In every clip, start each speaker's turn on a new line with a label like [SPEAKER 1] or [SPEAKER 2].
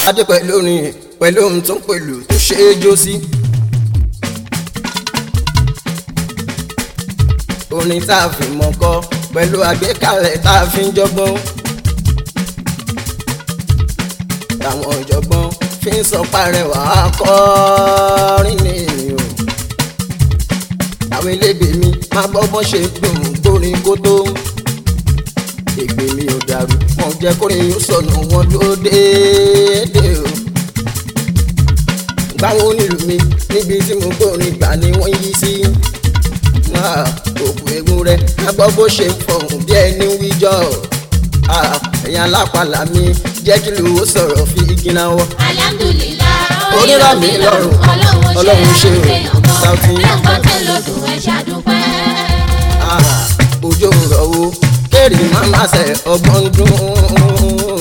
[SPEAKER 1] adé pẹ̀lú orin pẹ̀lú ohun tó ń pẹ̀lú tó ṣe é jó sí. orin tá a fi mọ̀ kọ pẹ̀lú àgbékalẹ̀ tá a fi ń jọgbọ́n. àwọn ọ̀jọ̀gbọ́n fi ń sọ parẹ́wà akọrin ni o. àwọn elégbè mi máa gbọ́ bọ́ ṣe dùn gbórin kó tó. ègbè mi ò dàrú wọn jẹ́ kórin yóò sọnù wọn dúró déédéé o. báwo nílùú mi níbi tí mo gbórin gbà ni wọ́n yí sí. òkú egun rẹ̀ máa gbọ́ bó ṣe ń fọ̀hún bí ẹni wíjọ́ ẹ̀yin alápàlà mi jẹ́ kí ló sọ̀rọ̀ fi igi náà wọ́.
[SPEAKER 2] alhamdulillah
[SPEAKER 1] Onírà mi lọ́rùn, Ọlọ́run ṣe o, Sauty.
[SPEAKER 2] rẹpọtẹ lọdún ẹ ṣàdúpẹ́.
[SPEAKER 1] òjò rọ̀wọ́ kéré máma ṣe ọgbọ́n dún.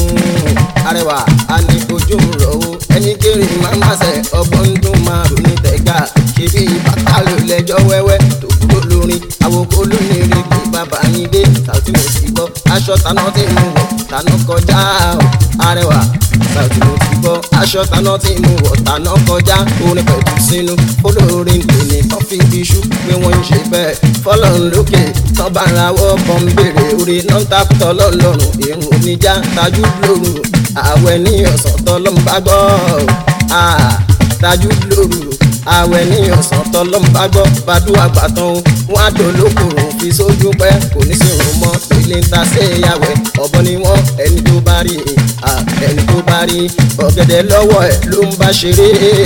[SPEAKER 1] arẹwà a ní òjò rọ̀wọ́ ẹni kéré máma ṣe ọgbọ́n dún máa ronú tẹ̀gà ṣebí bàtà ló lẹ́jọ́ wẹ́wẹ́ tó kúrò lórin àwòkọ́ lónìí rí pé bàbá yín dé Sauty mo ti gbọ́ aṣọ taná tí mo wọ̀ taná kọjá o arẹwà Sauty mo ti gbọ́ aṣọ taná tí mo wọ̀ taná kọjá orin pẹ̀lú sínú olórin tèmi kan fi iṣu pé wọ́n ń ṣe bẹ́ẹ̀ fọlọ́run lókè tán bá ra wọ́ bọ́n béèrè orí náà ń takùtọ̀ lọ́lọ́run irun oníjà tajú lóru àwẹ̀ ní ọ̀sán tọ́lọ́m bá gbọ́ ah, tajú lóru àwẹ̀ ní ọ̀sán tọ́lọ́m bá gbọ́ bàdúrà gbàtàn o wọ́n á dolókòrò fi sójú pẹ́ kò ní sí òun mọ́ ilé ń ta sí ìyàwẹ̀ ọ̀bọ ni wọ́n ẹni tó bá rí ah, ẹni tó bá rí ọ̀gẹ̀dẹ̀ lọ́wọ́ ẹ̀ ló ń bá ṣeré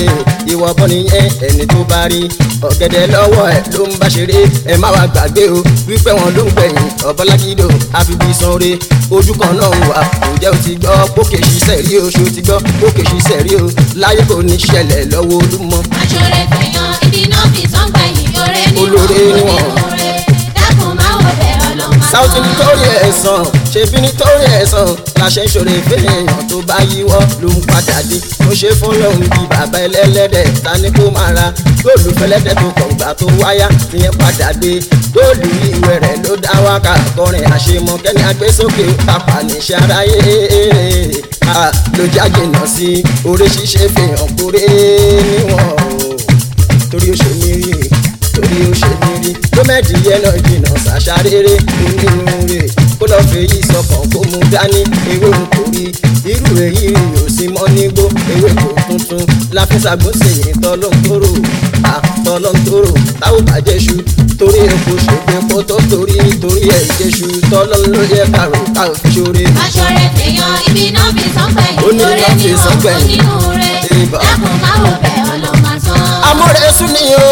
[SPEAKER 1] ìwọ bọ́ nìyẹn ẹni tó bá rí ọ̀gẹ̀dẹ̀ lọ́wọ́ ẹ̀ ló ń bá ṣeré ẹ má wá gbàgbé o wípé wọn ló ń gbẹ̀yìn ọ̀bọ̀lágídò àfibí sanre ojú kan náà ń wà ǹjẹ́ o ti gbọ́ pókè ṣiṣẹ́ rí o ṣo ti gbọ́ pókè ṣiṣẹ́ rí o láyé kò ní ṣẹlẹ̀ lọ́wọ́ olúmọ.
[SPEAKER 2] aṣọre fẹ̀yàn ibi náà fi tán gbẹ̀yìn oore ni
[SPEAKER 1] Olóore ni
[SPEAKER 2] wọ́n
[SPEAKER 1] wọ́n.
[SPEAKER 2] onínúure dákun máa wọ bẹ̀ ọlọ́mọ
[SPEAKER 1] Sauty nítorí ẹ̀sán ṣebí nítorí ẹ̀sán la ṣe ń ṣòro ìfẹ́yàn tó bá yíwọ́ ló ń padà dé mo ṣe fún lòun bí bàbá ẹlẹ́lẹ́dẹ̀ ta ni kó máa ra góòlù fẹlẹ́dẹ̀ tó kàn gbà tó wáyà tìyẹn padà dé góòlù ìwé rẹ̀ ló dá wákà kọrin àṣemọ kẹ́ni agbésókè tàpá níṣẹ́ aráyé Ah, ló jáde náà sí orí ṣíṣe fihàn kúrẹ́ níwọ̀n o torí ó ṣe mí rí torí ó ṣe mí rí gómẹ̀dì yẹn náà jìnnà ṣàṣàrèrè onínúure kó lọ́ọ́ fèyí sọkàn kó mú dání ewé ń kò rí irú èyí ò sí mọ́ nígbó ewé kò tuntun láfíṣàgbọ́sẹ̀yìn tọ́lọ́ntòrò àtọ́lọ́ntòrò táwọn bàjẹ́ ṣu torí epo ṣègbè kó tó torí torí ẹ̀ jẹ́ṣu tọ́lọ́ ló yẹ kàrò káò fi ṣoore.
[SPEAKER 2] aṣọre fẹ̀yàn ibi náà fi tán gbẹ̀yìn
[SPEAKER 1] Ó ní
[SPEAKER 2] oore
[SPEAKER 1] náà
[SPEAKER 2] ni
[SPEAKER 1] fi tán
[SPEAKER 2] wọ́n
[SPEAKER 1] gbẹ̀yìn.
[SPEAKER 2] onínúure
[SPEAKER 1] Ìbà.
[SPEAKER 2] dákun máa wọ bẹ̀ ọlọ́mọ sán.
[SPEAKER 1] amọ̀rẹ́sù ni o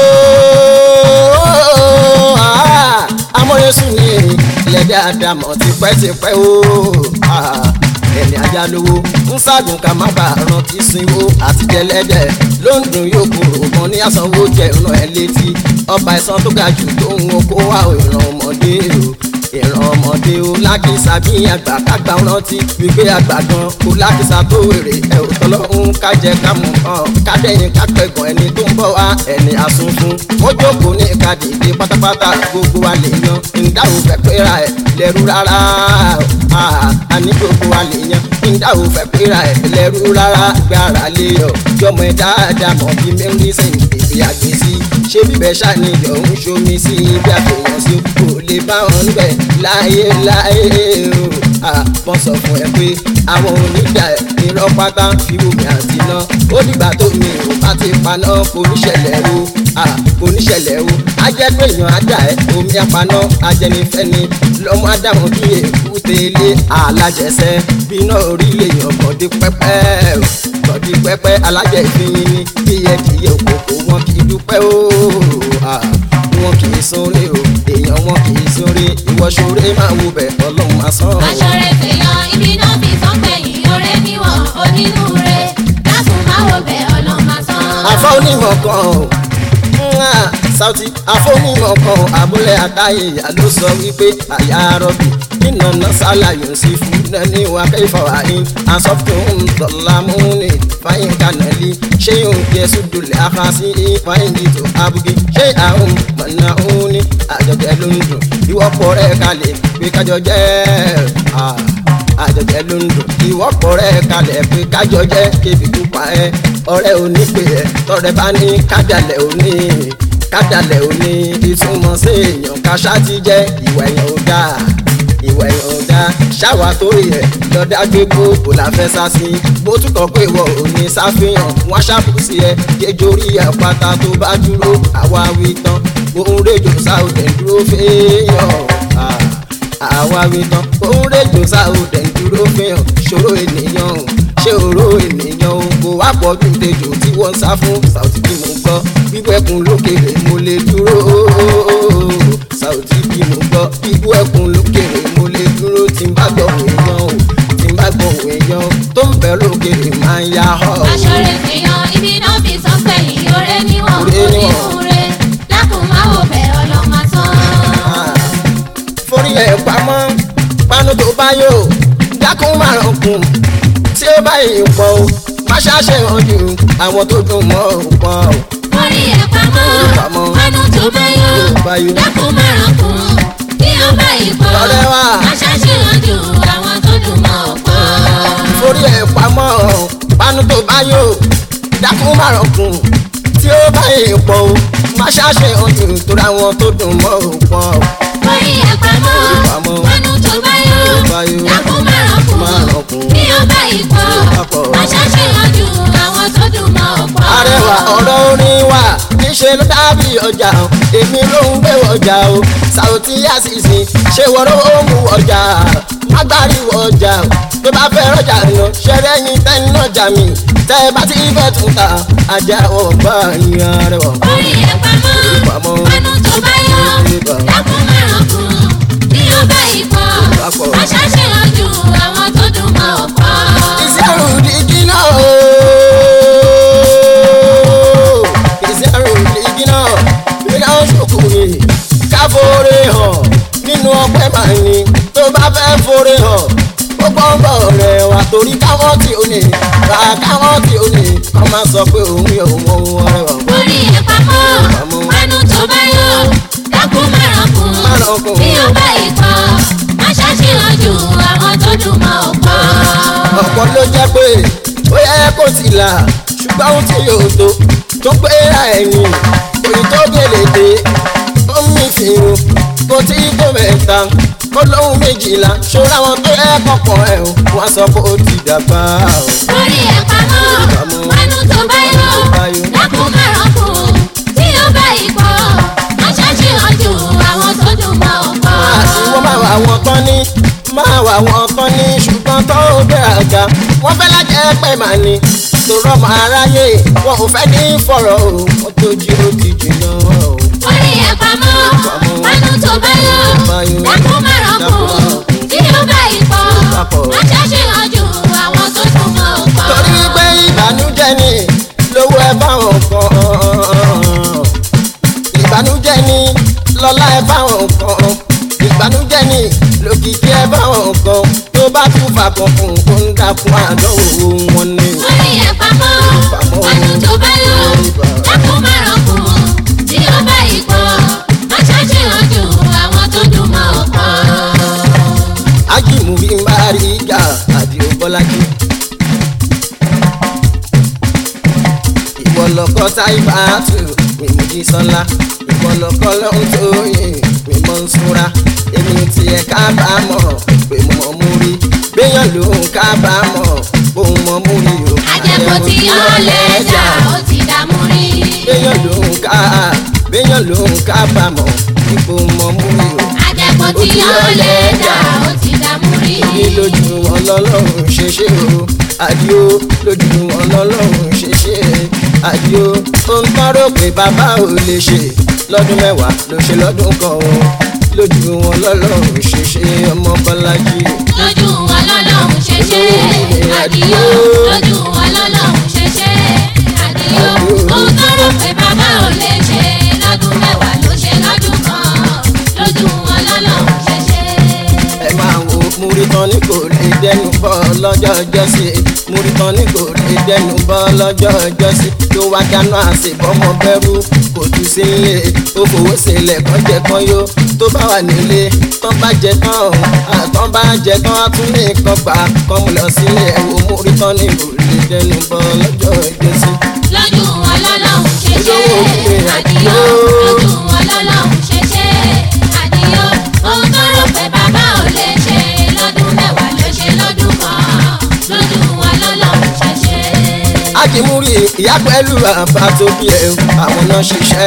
[SPEAKER 1] ah, amọ̀rẹ́sù ni lẹ́dẹ̀ àdàmọ̀ tipẹ́tipẹ́ o ah, ẹni ajá lówó ń ságùn ká má bàa rántí sinwó àtijẹ́lẹ́dẹ̀ ló ń dùn yóò kúrò kan ní àsanwó jẹ ìran ẹ létí ọba ẹ̀sán tó ga jù tó ń wo kó wá ìran ọmọdé o ìran ọmọdé o lákìsà bí àgbà kágbà rántí wípé àgbà gan kó lákìsà tó wèrè ẹ ò tọ́lọ́hún kájẹ kámú kan kádẹ́yìn kápẹ́gàn ẹni tó ń bọ̀ wá ẹni àsunfun wọ́n jókòó ní kàdìdé pátápátá gbogbo wa lè yan ìdáhùn fẹ́ péra ẹ̀ lẹ́rú rárá Ah, àní gbogbo wa lè yan ìdáhùn fẹ́ péra ẹ̀ lẹ́rú rárá gbára lé yọ jọmọ ẹ dáadáa mọ̀ bí mẹ́rin sẹ́yìn bèbè àgbèsí ṣé bíbẹ̀ ṣàníyàn ń ṣomi sí ibi àfihàn sí kò lè bá wọn níbẹ̀ láyé láyé o àpọ̀ sọ fún ẹ pé àwọn onídà ẹ̀ irọ́ pátá fi omi àti iná ó dìgbà tó mi ò bá ti paná kò ní ṣẹlẹ̀ o ah, kò ní ṣẹlẹ̀ o á jẹ́ pé èèyàn á dà ẹ́ omi apaná ajẹnifẹ́ni lọ́mọ ádámọ̀ bí èkúté ilé alájẹsẹ́ bíná orí èèyàn kọ̀dí pẹ́pẹ́ o kọ̀dí pẹ́pẹ́ alájẹ ìfihìn ni bí ẹdìyẹ òkòkò wọn kì í dúpẹ́ o ah, wọn kì í sóore o èèyàn wọn kì í sóore ìwọ ṣoore máa wo bẹ̀ ọlọ́run máa sán o.
[SPEAKER 2] aṣọre fẹ̀yàn ibi náà fi tán gbẹ̀yìn oore ni wọ́n onínúure dákun máa wọ bẹ̀ ọlọ́mọ sán.
[SPEAKER 1] àfọ onímọ̀ kan o Mwah! Sauty àfọ onímọ̀ kan abúlé àtàyè ìyá ló sọ wípé àyà rọ̀bì ìnànà sálàyò sí fún nani wà kẹfà wáyé asọ́tún tọ́lámúni fáyín kanali ṣé yóò jẹ́ sùdùlẹ̀ àfàsí fáyín dìtò abugi ṣé àwọn mọ̀nà òun ni àjọjẹ ló ń dùn ìwọ́pọ̀ rẹ̀ kalẹ̀ pé kájọ jẹ́ ah àjẹjẹ ló ń dùn ìwọ́pọ̀ rẹ̀ kalẹ̀ pé kájọ jẹ́ kébi tó pa ẹ́ ọ̀rẹ́ òní pé ẹ tọrẹ bá ní kájàlẹ̀ òní kájàlẹ̀ òní ìtumọ̀ sí èèyàn káṣá ti jẹ́ ìwà èèyàn ò dáa ìwà èèyàn ò dáa ṣáwa torí ẹ̀ lọ́dá gbé gbogbo la fẹ́ sá sí bó túkọ̀ pé ìwọ ò ní sáfihàn wọ́n ṣàbùsí ẹ kéjorí àpáta tó bá dúró àwa wí tán òun rèjò sáwùdẹ̀ dúró fẹ́yàn àwa wí tán òun rèjò sáwùdẹ̀ dúró fẹ́yàn ṣòro ènìyàn ṣé òró ènìyàn o kò wá pọ̀ ju tejò tí wọ́n ń sá fún Saoty bí mo gbọ́ bíbú ẹkùn lókèrè mo lè dúró Saoty bí mo gbọ́ bíbú ẹkùn lókèrè mo lè dúró tí n bá gbọ́ èèyàn o tí n bá gbọ́ èèyàn tó ń bẹ lókèrè máa ń yá họ.
[SPEAKER 2] aṣọ́rẹ́ fìyàn ibi náà fi sọ pé ìyóre níwọ̀n
[SPEAKER 1] Oore níwọ̀n.
[SPEAKER 2] onínúure dákun má wò bẹ́ ọlọ́mọ tán.
[SPEAKER 1] forí ẹ̀ pamọ́ panu tó bá yò dákun márùn kùn tí ó bá yìí pọ̀ o má ṣàṣe hàn jù àwọn tó dùn mọ́ ò pọ̀ o.
[SPEAKER 2] orí ẹ̀ pamọ́
[SPEAKER 1] pamọ́.
[SPEAKER 2] panu tó bá yọ
[SPEAKER 1] bá yọ.
[SPEAKER 2] dákun márùn kún bí ó bá ìpọ́
[SPEAKER 1] Ọ̀rẹ́ wa.
[SPEAKER 2] aṣáṣíwọ̀n ju àwọn tó dùn mọ́ ọ̀pọ̀.
[SPEAKER 1] forí ẹ̀ pamọ́ panu tó bá yò dákun márùn kùn tí ó bá yìí pọ̀ o má ṣàṣe hàn jù torí àwọn tó dùn mọ́ ò pọ̀ o.
[SPEAKER 2] orí ẹ̀ pamọ́
[SPEAKER 1] pamọ́.
[SPEAKER 2] panu tó bá yọ
[SPEAKER 1] bá yọ.
[SPEAKER 2] dákun márùn
[SPEAKER 1] Márùn
[SPEAKER 2] kún
[SPEAKER 1] kún.
[SPEAKER 2] bí ó bá ìpọ́
[SPEAKER 1] bá pọ̀.
[SPEAKER 2] aṣáṣíwọ̀n ju àwọn tó dùn mọ́ ọ̀pọ̀.
[SPEAKER 1] arẹwà ọ̀rọ̀ orin wa níṣẹ́ ló dábì ọjà o èmi ló ń gbé ọjà o Saoty Àṣìṣe ṣé wọ́rọ́ ó mú ọjà má gbáriwọ̀ ọjà o tó bá fẹ́ rọjà lọ ṣẹlẹ̀ yín tẹ́ni ọjà mi tẹ́ ẹ bá ti fẹ́ tún ta ajá ọgbà yín arẹwà.
[SPEAKER 2] orí ẹ̀ pamọ́
[SPEAKER 1] Pamọ́.
[SPEAKER 2] panu tó bá yọ dákun márùn kún bí ó bá ìpọ́
[SPEAKER 1] Papọ̀.
[SPEAKER 2] aṣáṣíwọ̀n ju àwọn tó dùn mọ́ ọ̀pọ̀.
[SPEAKER 1] ìṣẹ́rù dígí náà o. ìṣẹ́rù dígí náà iná ṣòkòrè ká forí hàn nínú ọpẹ́ màá ní tó bá fẹ́ forí hàn ó gbọ́ngbọ́ rẹ̀ wá torí káwọn tí ó ní bá káwọn tí ó ní kọ́ máa sọ pé òun yóò mọ ohun ọrẹ wà.
[SPEAKER 2] orí ẹ̀ pamọ́
[SPEAKER 1] Pamọ́.
[SPEAKER 2] panu tó bá yọ dákun márùn kún
[SPEAKER 1] Márùn kún.
[SPEAKER 2] bí ó bá ìpọ́ aṣáṣíwọ̀n ju àwọn tó dùn mọ́ ọ̀pọ̀.
[SPEAKER 1] ọ̀pọ̀ ló jẹ́ pé ó yẹ kó ti là ṣùgbọ́n ohun tí yóò tó tó pé ra ẹ̀yìn òyìn tó gèlè dé ó ń mì fìrù kó tí kò mẹ́ta kó lóhun méjìlá ṣọ́ra wọn tó yẹ kọ̀pọ̀ ẹ̀ o wọ́n sọ pé ó ti dàgbà o.
[SPEAKER 2] orí ẹ̀ pamọ́
[SPEAKER 1] Pamọ́.
[SPEAKER 2] panu tó bá yọ
[SPEAKER 1] bá yọ.
[SPEAKER 2] dákun márùn kún tí ó bá ìpọ́ aṣáṣíwọ̀n ju àwọn tó dùn mọ́ ọ̀pọ̀.
[SPEAKER 1] wọ́n máa wà wọ́n tán ní máa wà wọ́n tán ní ṣùgbọ́n tó ń gbé àga wọ́n fẹ́ lájẹ́ pẹ́ màá ní tòrọ́ máa ráyè wọn ò fẹ́ ní fọ̀rọ̀ o wọ́n tó jí ó ti jìnnà o.
[SPEAKER 2] orí ẹ̀ pamọ́
[SPEAKER 1] Pamọ́.
[SPEAKER 2] panu tó bá yọ
[SPEAKER 1] Bá yọ.
[SPEAKER 2] dákun márùn kún tí ó bá ìpọ́
[SPEAKER 1] Papọ̀.
[SPEAKER 2] aṣáṣíwọ̀n ju àwọn tó dùn mọ́ ọ̀pọ̀.
[SPEAKER 1] torí pé ìbànújẹ́ ni lówó ẹ báwọn kan ìbànújẹ́ ni lọ́lá ẹ báwọn kan ìbànújẹ́ ni lókìkí ẹ báwọn kan tó bá tún fàkàn fún kó ń dàkún àdánwò wọn ni.
[SPEAKER 2] orí ẹ̀ pamọ́
[SPEAKER 1] Pamọ́.
[SPEAKER 2] panu tó bá yọ dákun márùn kún tí ó bá ìpọ́ aṣáṣíwọ̀n ju àwọn tó dùn mọ́ ọ̀pọ̀.
[SPEAKER 1] ájìmù bí n bá rí ìjà àdìo bọ́lájí. ìwọ lọkọ táìbà tù mímú jí sọlá ìwọ lọkọ lọ́hún tó yìn mímọ́ ń súra èmi tiẹ̀ kábàámọ̀ pé mo mọ̀ mú rí béèyàn ló ń kábàámọ̀ pé mo mọ̀ mú rí o.
[SPEAKER 2] àjẹkù tí ó lẹ́jà ó ti dààmú rí.
[SPEAKER 1] béèyàn ló ń ká béèyàn ló ń kábàámọ̀ pé mo mọ̀ mú rí o.
[SPEAKER 2] àjẹkù tí ó lẹ́jà ó ti dààmú rí.
[SPEAKER 1] ní lójú wọn lọ́lọ́run ṣe ṣe o àdìo lójú wọn lọ́lọ́run ṣe ṣe àdìo ó ń tọ́rọ pé bàbá ò lè ṣe lọ́dún mẹ́wàá ló ṣe lọ́dún kan o lójú wọn lọ́lọ́run ṣe ṣe ọmọ bọ́lájí.
[SPEAKER 2] lójú wọn lọ́lọ́run ṣe ṣe àdìyó lójú wọn lọ́lọ́run ṣe ṣe àdìyó ohun tó rò pé bàbá ò lè ṣe lọ́dún mẹ́wàá ló ṣe lọ́dún kan lójú wọn lọ́lọ́run ṣe ṣe.
[SPEAKER 1] ẹ máa wo múrí tán ní kò lè dẹnu bọ́ lọ́jọ́ ọjọ́sí múritán ní kò lè dẹnu bọ́ lọ́jọ́ ọjọ́sí tó wá dáná àṣebọ́mọ bẹ́rù kò tún sí ilé ó fowó sílẹ̀ kán jẹ kán yó tó bá wà nílé tán bá jẹ tán ọ̀hún àtán bá jẹ tán á tún ní nǹkan gbà kán mú lọ sílé ẹ̀wọ̀ múritán ní kò lè dẹnu bọ́ lọ́jọ́ ọjọ́sí.
[SPEAKER 2] lójú wọn lọ́lọ́hún ṣe ṣe àdìyó lójú wọn lọ́lọ́hún ṣe ṣe àdìyó ohun tó rò pé bàbá ò lè ṣe lọ́dún mẹ́wàá ló ṣe lọ́dún kan lójú wọn lọ́lọ́hún ṣe ṣe.
[SPEAKER 1] akimuri ìyá pẹ̀lú àbá tó bí ẹ o, àwọn náà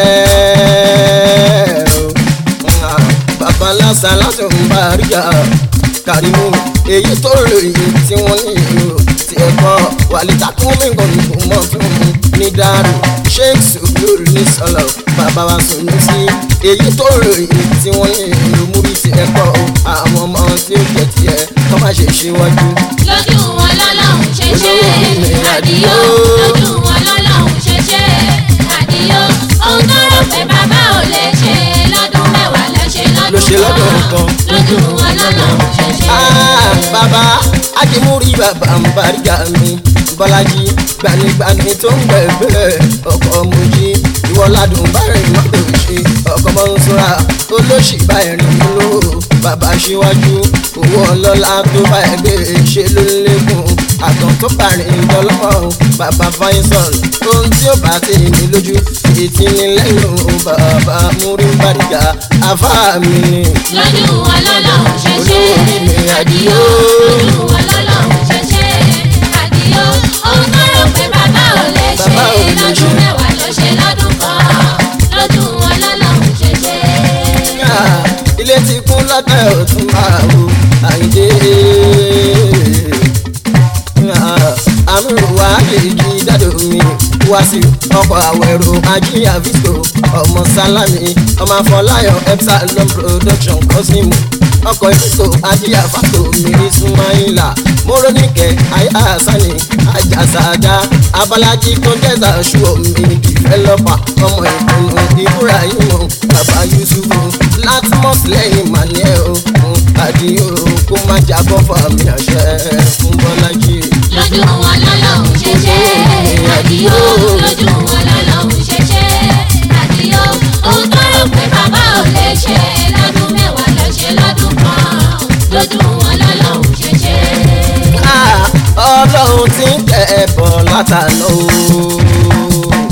[SPEAKER 1] ṣiṣẹ́ o. Ah, bàbá lásán láti ń bá ríjà kàrímù èyí tó ròyìn tí wọ́n ní ìlú tí ẹ̀kọ́ wàlítà kún mí kò ní kò mọ̀ fún mi ní dàrú sheikh sùgbùrù ní sọlọ bàbá wa sùn ní sí èyí tó ròyìn tí wọ́n ní ìlú múrí tí ẹ̀kọ́ àwọn ọmọ tí ó jẹ tiẹ̀ kọ́ má ṣe ṣíwájú.
[SPEAKER 2] lójú wọn lọ́lọ́hún ṣe ṣe àdìyó lójú wọn lọ́lọ́hún ṣe ṣe àdìyó ohun tó rò pé bàbá ò lè ṣe lọ́dún mẹ́wàá ló ṣe
[SPEAKER 1] Ló ṣe
[SPEAKER 2] lọ́dún
[SPEAKER 1] lọ́dún
[SPEAKER 2] kan lójú wọn lọ́lọ́hún ṣe ṣe.
[SPEAKER 1] Ah, bàbá akimuri bàbá ń bariga mi bọ́lájí gbanigbani tó ń gbẹ̀gbẹ̀ ọkọ̀ mojí ìwọ ládùn bárẹ̀ mọ́tò ṣe ọkọ̀ mọ́nsúra olóṣì bá ẹ̀rín ló bàbá síwájú owó ọlọ́lá tó bá ẹgbẹ́ ṣe ló ń lékún àtàn tó bàrìn ìdọ́lọ́mọ bàbá faisal ohun tí ó bá ti ní lójú ètí ní lẹ́yìn bàbá múrí bariga afá mi ni
[SPEAKER 2] lójú wọn lọ́lọ́hún ṣe ṣe àdìyó lójú wọn lọ́lọ́hún ṣe ṣe àdìyó ohun tó rò pé bàbá ò lè ṣe
[SPEAKER 1] Bàbá ò lè ṣe.
[SPEAKER 2] lọ́dún mẹ́wàá ló ṣe lọ́dún kan lójú wọn lọ́lọ́hún ṣe ṣe.
[SPEAKER 1] Ah, ilé ti kún lọ́tẹ̀ òtún máa wo àyíndé. àmì wà kìkì dádò mi wá sí ọkọ̀ àwẹ̀rò ajíyà visco ọmọ sálámì ọmọ afọláyọ epsilon production kọ́símù ọkọ̀ ìfisco ajíyà fàtó mìírí súnmáìlà mórónìkẹ́ ayáàsánì ajásàdá abalají tó jẹ́sà ṣú omi dìfẹ́lọ́pà ọmọ ìpinnu ìbúra ìmọ̀ bàbá yusufu látìmọ́s lẹ́yìn màníẹ́ o àdìo kó má jábọ́ fàmì àṣẹ fún bọ́lájí.
[SPEAKER 2] lójú wọn lọ́lọ́hún ṣe ṣe àdìyó lójú wọn lọ́lọ́hún ṣe ṣe àdìyó ohun tó rò pé bàbá ò lè ṣe lọ́dún mẹ́wàá ló ṣe lọ́dún kan lójú wọn lọ́lọ́hún ṣe ṣe.
[SPEAKER 1] Ah, ọlọ́run ti ń tẹ̀ ẹ́ bọ̀ látàná o.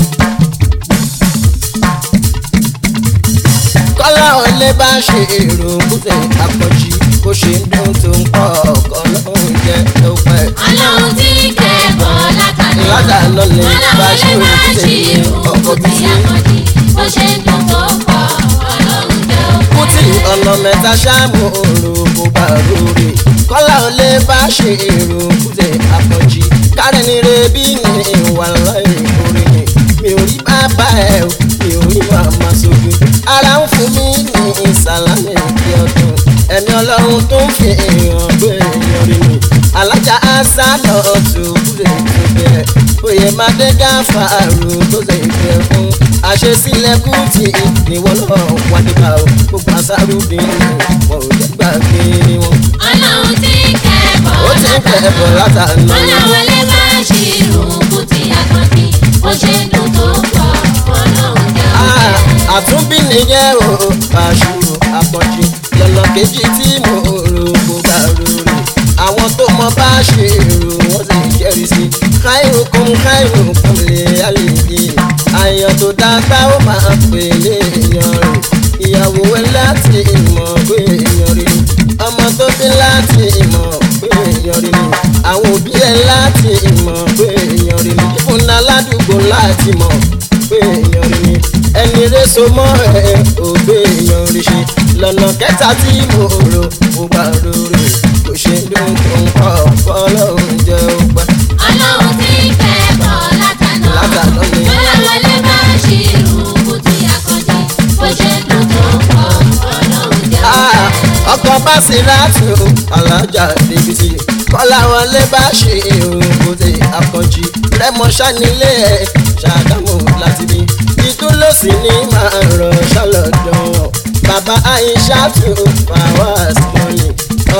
[SPEAKER 1] kọ́lá olè bá ṣe èrò kúté àpọ̀jù bó ṣe ń dún tó ń pọ̀ ọkọ̀ lọ́hùn jẹ́ tó pẹ́.
[SPEAKER 2] ọlọ́run tí kẹ́kọ̀ọ́ látàná
[SPEAKER 1] Látàná ni bá ṣe
[SPEAKER 2] ọlọ́run lè
[SPEAKER 1] òkú
[SPEAKER 2] má
[SPEAKER 1] tẹ̀
[SPEAKER 2] ṣe irun
[SPEAKER 1] ọkọ̀
[SPEAKER 2] kò tí
[SPEAKER 1] bíi
[SPEAKER 2] àkàndí bó ṣe ń dún tó pọ̀ ọlọ́run jẹ́ ó
[SPEAKER 1] kùtì ọ̀nà mẹ́ta ṣáàmù òru kò bá rúre kọ́lá ò lè bá ṣe èrò kùtì àpọ̀jì kárẹ́ ni rebi ní ìwà lọ́yìn orí ni mi ò rí bàbá ẹ̀ o mi ò rí màmá sógun ara ń fún mi ní ìsàlámì ìdí ọdún ẹni ọlọ́run tó ń fi èèyàn gbé èèyàn rí mi alájà àṣà náà tó kúrè tó bẹ̀rẹ̀ oyè máde gáfà àrùn tó ṣe ìfẹ́ fún àṣesílẹ̀ kùtì níwọ̀n náà wá nípa o gbogbo àṣàrù bí wọn ò jẹ́ gbàgbé wọn.
[SPEAKER 2] ọlọ́run tí kẹ́kọ̀ọ́
[SPEAKER 1] ó ti ń kẹ́ ẹ̀bọ̀ látàná.
[SPEAKER 2] ọlọ́run lè má ṣe irun kò tí àkàndí bó ṣe ń dún tó pọ̀ ọlọ́run jẹ́ ó
[SPEAKER 1] Ah,
[SPEAKER 2] jẹ́.
[SPEAKER 1] àtúnbí nìyẹn o àṣù àpọ̀jù lọ́nà kejì tí mo rò kó bá rorò àwọn tó mọ bá ṣe rò wọ́n sì jẹ́rìí sí káìrò kún káìrò kún lè àlejò àyàn tó dágbà ó máa pè lé èèyàn rẹ̀ ìyàwó ẹ láti ìmọ̀ pé èèyàn rẹ̀ ọmọ tó bí láti ìmọ̀ pé èèyàn rẹ̀ ni àwọn òbí ẹ láti ìmọ̀ pé èèyàn rẹ̀ ni ìfúnná ládùúgbò láti mọ̀ pé èèyàn rí ni ẹni rẹ so mọ́ ẹ ò gbé èèyàn rí ṣe lọ́nà kẹta tí mo rò mo bá rorò kò ṣe dùn tó ń kọ́ fọlọ́run jẹ́ ó pẹ́.
[SPEAKER 2] ọlọ́run tí kẹ́kọ̀ọ́ látàná
[SPEAKER 1] Látàná ni.
[SPEAKER 2] ọlọ́run lè má ṣe irun kò tí àkàndí bó ṣe ń dún tó pọ̀ ọlọ́run jẹ́ ó
[SPEAKER 1] Ah,
[SPEAKER 2] jẹ́.
[SPEAKER 1] ọkọ̀ bá sì láti o alájà débi sí kọ́lá wọn lè bá ṣe òun kò tẹ àkànjì rẹ́mọ ṣánilé ẹ̀ ṣàdámù láti bí ìtúlọ̀sí ní máa rọ̀ ṣàlọ́dọ̀ bàbá àyíṣà tó fàwọ́s mọ́ni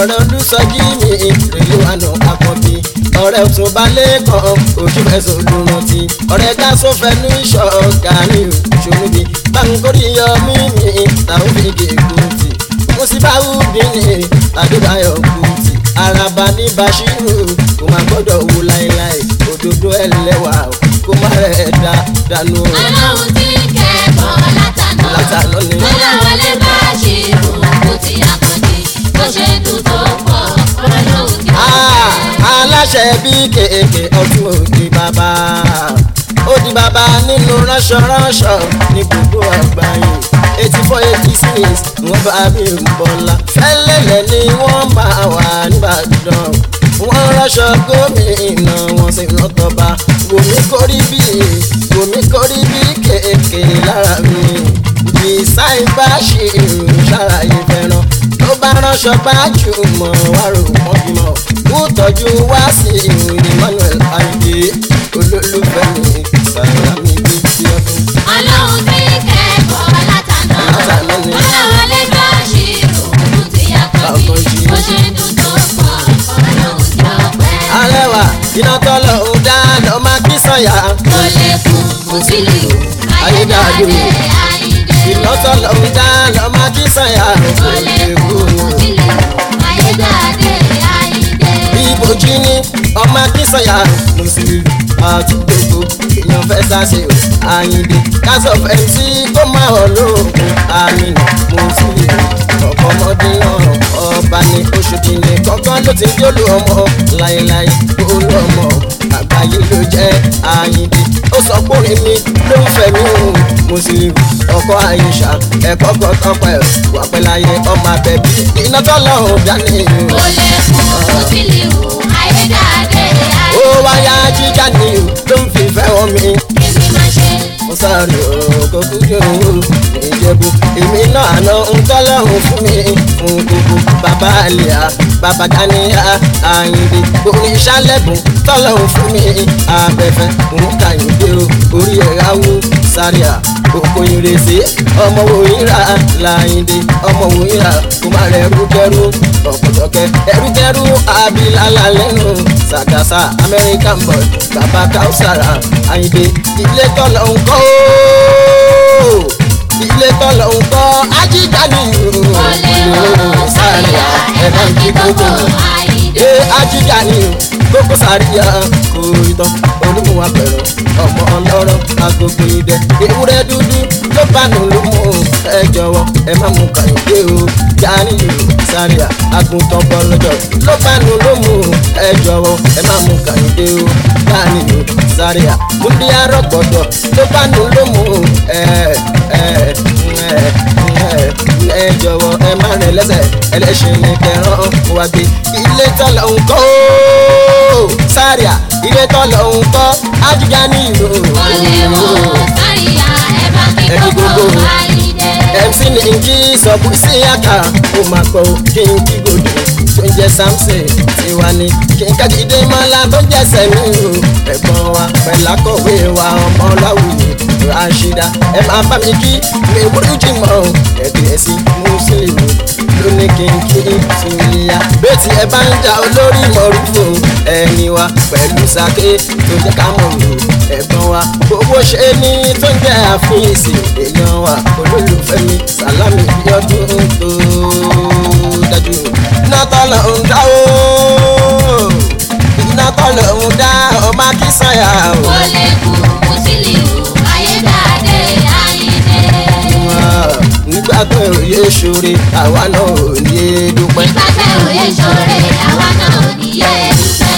[SPEAKER 1] ọ̀rẹ́ olùsọjí mi rèlú àná àkànbí ọ̀rẹ́ òtún balẹ̀ kan ojú ẹ̀sùn olùrántí ọ̀rẹ́ gáṣọ́fẹ́ ní ìṣọ̀ gàrí òṣòlùbí báńkórì yọ mímì táwọn fi gègùn tì mo sì bá wúdìní adébáyọ̀ kùtì araba ní bashiru kò má gbọ́dọ̀ wù láéláé òdodo ẹlẹ́wà kò má rẹ̀ dá dànù.
[SPEAKER 2] ọlọ́run tí kẹ́kọ̀ọ́ látàná
[SPEAKER 1] Látàná ni.
[SPEAKER 2] ọlọ́wọlé bá ṣe òkú tí a kàn ní bó ṣe dùn tó pọ̀ ọlọ́run tí
[SPEAKER 1] Ah, aláṣẹ bí kéèké ọdún òde bàbá ó di bàbá nínú ránṣọránṣọ ní gbogbo àgbáyé eighty four eighty six wọ́n bá mi ń bọ́lá fẹ́lẹ́lẹ̀ ni wọ́n máa wà nìbàdàn wọ́n ránṣọ gómìnà wọ́n sì rọ́tọ̀ba wòmí kórí bí wòmí kórí bí kéèké lára mi design bá ṣe ṣàlàyé fẹ́ràn tó bá ránṣọ bá jùmọ̀ wá rò wọ́n bímọ kó tọ́jú wá sí ìròyìn Emmanuel ayé olólùfẹ́ mi sàlámì bíbí ọdún.
[SPEAKER 2] ọlọ́run tí kẹ́kọ̀ọ́ látàná
[SPEAKER 1] Látàná ni.
[SPEAKER 2] ọlọ́wọlé bá ṣe òkú tí a kàn ní bó ṣe dùn tó pọ̀ ọlọ́run tí ọpẹ́.
[SPEAKER 1] arẹwà iná tọ́lọ̀ ń dá lọ́ máa kí sọ̀yà
[SPEAKER 2] kò lè kún kò sí lè wò ayédáadé àyíndé.
[SPEAKER 1] iná tọ́lọ̀ ń dá lọ́ máa kí sọ̀yà
[SPEAKER 2] kò lè kún kò sí lè wò ayédáadé àyíndé.
[SPEAKER 1] ìbòjì ni ọmọ akínsọ̀yà mùsùlùmí àti gbogbo èèyàn fẹ́ sáṣe o àyìndé kásọ̀ fẹ́ǹsì kó má hàn lóògùn àmìnà mùsùlùmí ọ̀pọ̀ ọmọdé ọ̀rọ̀ ọba ní oṣù kìíní kọ̀ọ̀kan ló ti ń jólù ọmọ láéláé olú ọmọ àgbáyé ló jẹ́ àyìndé ó sọ pé orin mi ló ń fẹ́ mi o mùsùlùmí ọkọ àyíṣà ẹ̀kọ́ kan tọpẹ́ wà pẹ́ láyé ọmọ abẹ́bí iná tọ́lọ́run dání o
[SPEAKER 2] kò lè kún kò sí lè wò ayédáadé
[SPEAKER 1] ó
[SPEAKER 2] àyíndé.
[SPEAKER 1] wáyá jíjà ni o tó ń fi fẹ́ wọn mi.
[SPEAKER 2] èmi máa ṣe
[SPEAKER 1] mo sáré òkò kújò ìjẹ̀bù èmi náà àná ń tọ́lọ́run fún mi fún gbogbo bàbá àlìyá bàbá dáníyà àyìndé orin ìṣàlẹ̀bùn tọ́lọ́run fún mi abẹ́fẹ́ òun kàyìndé o orí ẹ̀rá wú sáríà òkò ìrèsé ọmọ òyìnbá láyìndé ọmọ òyìnbá kò má rẹ̀ rúkẹ́rú ọ̀pọ̀tọ̀kẹ́ ẹrúkẹ́rú abilala lẹ́nu sàkàsà american boy bàbá kausara àyìndé ilé tọ́lọ̀ ń kọ́ ooo ilé tọ́lọ̀ ń kọ́ ajíjà ni
[SPEAKER 2] kò lè wò sáríà ẹ̀ bá kí gbogbo àyíndé.
[SPEAKER 1] ee ajíjà ni gbogbo sàríyà kò ìtàn olóhùn apẹ̀rọ̀ ọmọ ọlọ́rọ̀ agogo idẹ ewúrẹ́ dúdú ló bá nù ló mú ẹ jọ̀wọ́ ẹ má mú kàyọ̀dé o jáde yìí sàríyà àgùntàn bọ́lọ́jọ́ ló bá nù ló mú ẹ jọ̀wọ́ ẹ má mú kàyọ̀dé o jáde yìí sàríyà múndí arọ́gbọ̀dọ̀ ló bá nù ló mú ẹ ẹ ẹ ẹ ẹ jọ̀wọ́ ẹ má rìn lẹ́sẹ̀ ẹlẹ́ṣin ní kẹrán wá gbé ilé tọ́lọ̀ ń kọ́ ooo sáríà ilé tọ́lọ̀ ń kọ́ ajíjà ní ìlú
[SPEAKER 2] kò lè wò sáríà ẹ̀ bá kí
[SPEAKER 1] Ẹ kí
[SPEAKER 2] gbogbo
[SPEAKER 1] gbogbo.
[SPEAKER 2] àyíndé.
[SPEAKER 1] mc ní jí sọ̀bù sí àkà ó máa kọ́ kí n kí gòdò tó ń jẹ́ samson tiwa ni kí n kájídé mọ́lá tó ń jẹ́ sẹ́mi o ẹ̀gbọ́n wa pẹ̀lú akọ̀wé wa ọmọ láwùjọ rashida ẹ máa bá mi kí mi burú jì mọ́ ẹ̀gbẹ́ sí mùsùlùmí lóní kí n kí sùnìyà bẹ́ẹ̀tì ẹ bá ń jà olórí mọ̀rúfò ẹni wa pẹ̀lú sake tó jẹ́ ká mọ̀ lò ẹ̀gbọ́n wa gbogbo ṣe ní tó ń jẹ́ àfíìsì èèyàn wa olólùfẹ́ mi sàlámì bí ọdún tó dájú iná tọ́lọ̀ ń dá o iná tọ́lọ̀ ń dá ọmọ akínsànyà o.
[SPEAKER 2] kò lè kún kò sí lè wò ayédáadé àyíndé.
[SPEAKER 1] nígbà tó yẹ ṣoore àwa náà ò ní dúpẹ́.
[SPEAKER 2] nígbà tẹ òye ṣoore àwa náà ò ní yé dúpẹ́.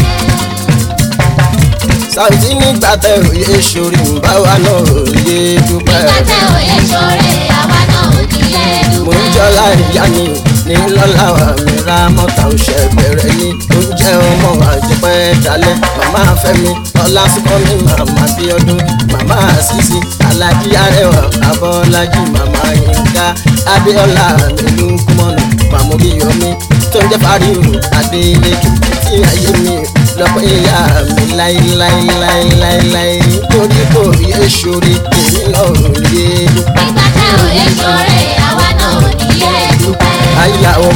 [SPEAKER 1] Saoty nígbà tẹ òye ṣoore báwa náà ò ní dúpẹ́.
[SPEAKER 2] nígbà tẹ òye ṣoore àwa náà ò ní yé
[SPEAKER 1] mo ń
[SPEAKER 2] dúpẹ́.
[SPEAKER 1] jọlá ìyá mi ní lọ́la wa mi ra mọ́ta òṣè bẹ̀rẹ̀ ní oúnjẹ ọmọ àjẹpẹ́ dalẹ̀ màmá fẹ́mi ọlá sùkọ́ mi màmá bíọ́dún màmá àṣìṣe alájí arẹwà abọ́lájí màmá yínká adéọlá nílùú kúmọ́nù màmú bíyọmí tó ń jẹ́ fáríwò adélékè tí ayé mi lọ́pọ̀ ìyá mi láíláíláíláíláí torí kò yé ṣoore èmi náà ò yé dúpẹ́.
[SPEAKER 2] nígbà tẹ òye ṣoore àwa náà ò ní yé dúpẹ́.
[SPEAKER 1] àyílà ọkọ̀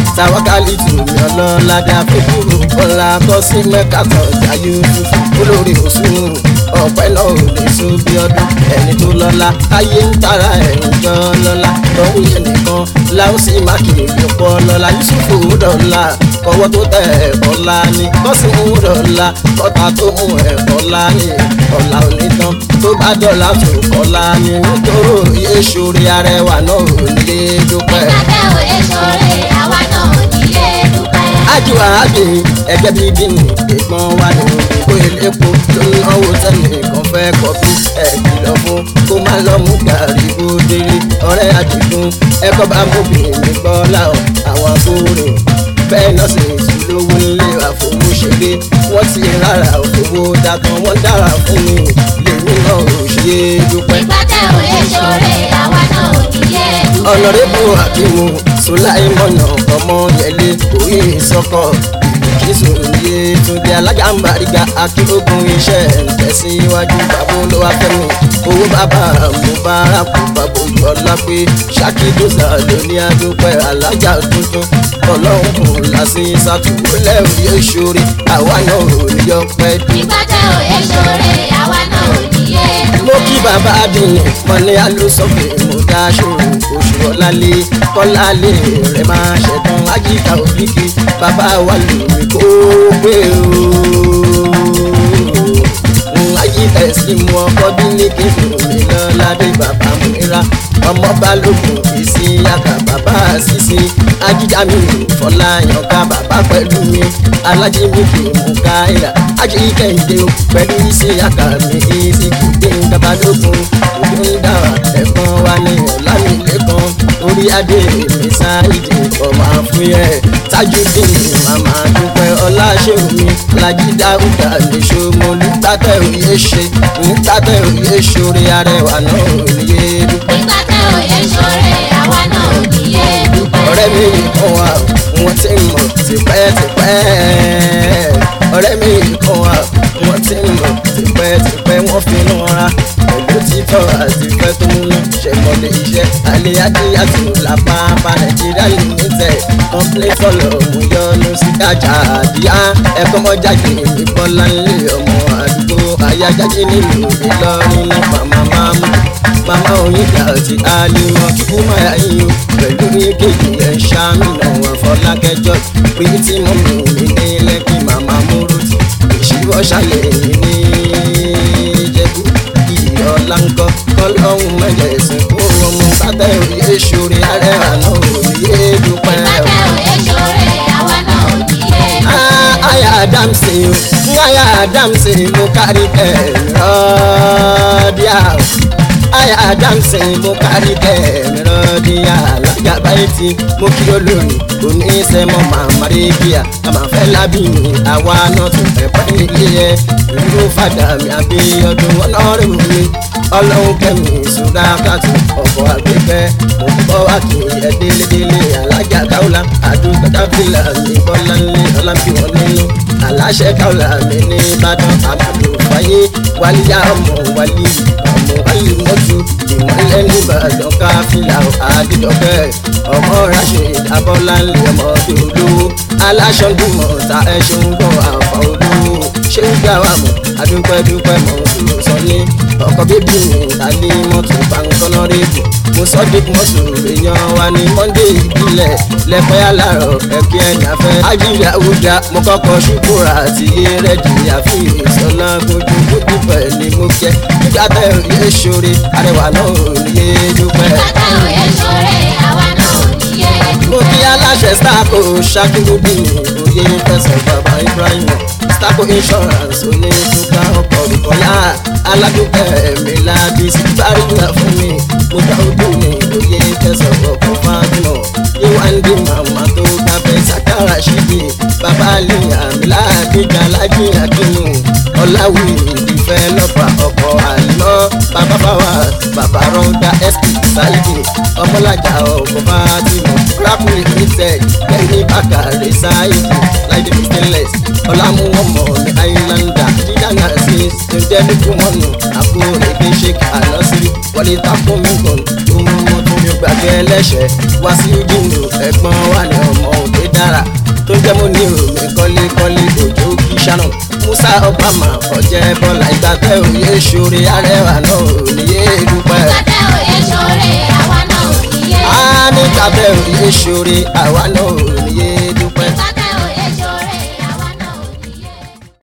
[SPEAKER 1] tàwákàlì tùmí ọlọ́ládé àfikúrò kọ́lá kọ́ sí mẹ́ka tọ̀jà yusufu olórí òsùn ọ̀pẹ náà ò lè so bí ọdún ẹni tó lọ́lá ayé ń tara ẹ̀ ń jọ lọ́lá lọ́hùn yẹn nìkan láwùsí mákìrì lọ́pọ̀ lọ́lá yusufu dọ̀la kọ́wọ́ tó tẹ̀ ẹ̀kọ́ lá ní kọ́sìmù dọ̀la kọ́ta tó mú ẹ̀kọ́ lá ní ọ̀la onítàn tó bá dọ̀la tó kọ́lá ní nítorí òye sórí arẹwà náà ò nílé dúpẹ́.
[SPEAKER 2] Ìgbàgbẹ́ òye ṣoore àwa náà ò nílé dúpẹ́.
[SPEAKER 1] ájúwà ábì ẹgbẹ́ bíi bínú ìgbọ́n wa ní òyìnbó elépo ló ń náwó tẹ́lẹ̀ kan fẹ́ kọfí ẹ̀ kìlọ̀ fún kó má lọ mú gàrí bó délé ọ̀rẹ́ àdìgún ẹ̀kọ́ bá mú bìnrin gbọ́ láwọn àwọn akóre bẹ́ẹ̀ náà sì tún lówó nílé àfọwọ́ṣeré wọ́n ti rárá òfowó dàtọ̀ wọ́n dára fún mi lèmi náà ò ṣe é dúpẹ́
[SPEAKER 2] Ìgbàgbẹ́ òye ṣoore àwa náà ò nílé dúpẹ́.
[SPEAKER 1] ọ̀nàrẹ́bù akimu sulaimọ̀nà ọmọ yẹlé orí ìsọkọ ìkísùn yé túndé alájàmbáríga akírógun iṣẹ́ tẹ̀síwájú bàbá olówó fẹ́mi owó bàbá mubaraku bàbá ìjọlá pé ṣàkídọ́sà lóní adúpẹ́ alájà tuntun ọlọ́run kò lásì sàtúwọlẹ̀ òye ṣorí àwa náà ò ní yọ pẹ́ dé
[SPEAKER 2] Ìgbàgbẹ́ òye ṣoore àwa náà ò nílé
[SPEAKER 1] mo
[SPEAKER 2] dúpẹ́.
[SPEAKER 1] kí bàbá adìyẹ mọ̀lẹ́ alósọ̀fẹ̀ mo dáṣọ oṣù ọ̀làlẹ̀ kọ́lálẹ̀ rẹ̀ máa ṣẹ̀tàn ajíkà òbíkì bàbá wa lómi kó gbé o. ajíkà ẹ̀sìn mu ọkọ bí ní kí mi lọ́ládé bàbá múra ọmọ balógun ìsì yàtà bàbá sísè ajíjà mi fọláyàn ká bàbá pẹ̀lú mi alájí mi kì í mú káyà ají kẹ́hìndé o pẹ̀lú ìsì yàtà mi ìsì kìdé babalógun òbí ń dára ẹ̀gbọ́n wa ní ọ̀làmìlẹ́kan orí adé mi sáìdì ọmọ àfúyẹ́ tajudeen màmá dúpẹ́ ọláṣẹ́wọ̀mí alájí dáúdà níṣó mo nígbàtẹ́ òye ṣe nígbàtẹ́ òye ṣorí arẹwà náà òye dúpẹ́
[SPEAKER 2] Ìgbàgbẹ́ òye ṣoore àwa náà ò nílé dúpẹ́.
[SPEAKER 1] ọ̀rẹ́ mi kan wà wọ́n ti mọ̀ tipẹ́tipẹ́ ọ̀rẹ́ mi kan wà wọ́n ti mọ̀ tipẹ́tipẹ́ wọ́n fi ń ra pẹ̀lú títọ́ àti ìfẹ́ tó múná ṣẹ̀mọ́lẹ̀ iṣẹ́ alẹ́ adé àti làpápá nàìjíríà limited complain fọlọ́ mú yọnu sí kájà àdíyá ẹ̀kọ́ mọ́jáde ìbọ́lá ńlẹ̀ ọmọ àdúgbò ayájáde nílùú ìlọrin náà màmá máa mú màmá onígbà tí a lè mọ kíkú máa yín o pẹ̀lú ìkejì ẹ̀ ṣàmìnà wọn fọlákẹjọ pé tí mo mú mi ní lẹ́kì màmá múrùtì ìṣíwọ́ ṣàlẹ̀ yìí ní ìjẹ̀bú ìyọ̀lá ńkọ́ kọ́lọ́hún mẹ́jẹ̀sìn kó ọmọ sátẹ̀ òye ṣorí ààrẹ àná òye dúpẹ́ o.
[SPEAKER 2] Ìgbàgbẹ́ òye ṣoore àwa náà ò nílé dúpẹ́.
[SPEAKER 1] Ah, aya adamsi o aya adamsi mo kárí kẹrọ díà o aya adamsi mo kárí kẹrọ díà alájà báyìí tí mo kí olórí oníṣẹ́mọ́ màmá rẹ́gíà àmàfẹ́ lábí mi àwa náà tún fẹ́ pẹ́ nílé ẹ ìlú fàdà mi àbíyọdún ọlọ́run mi ọlọ́run kẹ́mi ìṣúra kàtó ọ̀pọ̀ àgbẹ̀fẹ́ mo ń bọ́ wá kí ẹ délédélé alájà káwùlà àdúgbò káfíńlà mi bọ́lá ńlẹ̀ ọlábí wọn nínú aláṣẹ káwùlà mi ní ìbàdàn àmàlù fàyè wálíyá ọmọ wálí ọmọ wálí mọ́tò ìmọ̀lẹ́ nìbàdàn káfíńlà àdìdọ́kẹ́ ọmọ rashid abọ́lá ńlẹ̀ ọmọ dòdò aláṣọ dùmọ̀ ta ẹṣin gbọ́ àfà olówó ṣé ń gbà wà mọ́ adúpẹ́dúpẹ́ mọ́ òṣùlù sọ ní ọkọ̀ bíbí mi tàbí mọ́tò pàǹkọ́nà rèébù mo sọ dé mọ́tò èèyàn wa ní monday ìbílẹ̀ lẹ́pẹ́ alárọ̀ ẹ̀kí ẹ̀yìn afẹ́ ajílẹ̀ àwùjá mo kọ́kọ́ ṣùkúrà àti rẹ́dì àfi ìsọ̀lá gbójú gbójú pẹ̀lú mo kẹ́ nígbà tẹ̀ òye ṣoore arẹwà náà ò ní yé dúpẹ́
[SPEAKER 2] Ìgbàgbẹ́ òye ṣoore àwa náà ò nílé
[SPEAKER 1] mo
[SPEAKER 2] dúpẹ́.
[SPEAKER 1] kí aláṣẹ starco ṣakíndúbí oyè fẹsẹ̀ bàbá ibrahim starco insurance onídùúgbà ọkọ̀ ìkọ̀yà aládùúgbẹ̀ mi lábí síbárì ńlá fún mi mo dá ojú mi oyè fẹsẹ̀ ọkọ̀ fatima ìwádìí màmá tó gbàgbẹ́ sàkárà ṣíbi bàbá àlìyàn àmì láàdíjà lájì àkínú ọ̀làwì ìdìfẹ́ lọ́pàá ọkọ̀ àlọ́ bàbá báwa bàbá rọ́ńdà sp sáyidì ọmọlájà ọkọ̀ fatima rákùnrin limited kẹ́hìn bàkàrẹ̀ sáyidì láìdé stainless ọ̀làmúwọ̀mọ̀ ní àìlàndà dídánà sí ṣẹ̀dẹ́lẹ́kùmọ̀nù àpò èdè sheik anasiri wọlé takomigun tó mú wọn tó mi gbàgbé ẹlẹ́ṣẹ̀ wá sí jìnnà ẹ̀gbọ́n wà ní ọmọ òde náírà tó jẹ́ mo ní omi kọ́lékọ́lé òjò kí ṣáná musa obama ọ̀jẹ̀ bọ́lá ìgbà tẹ òye ṣoore arẹwà náà ò níye dúpẹ́.
[SPEAKER 2] Tàtẹ́ òye ṣoore àwa náà ò níye.
[SPEAKER 1] a ní tàbẹ̀ òye ṣoore àwa náà ò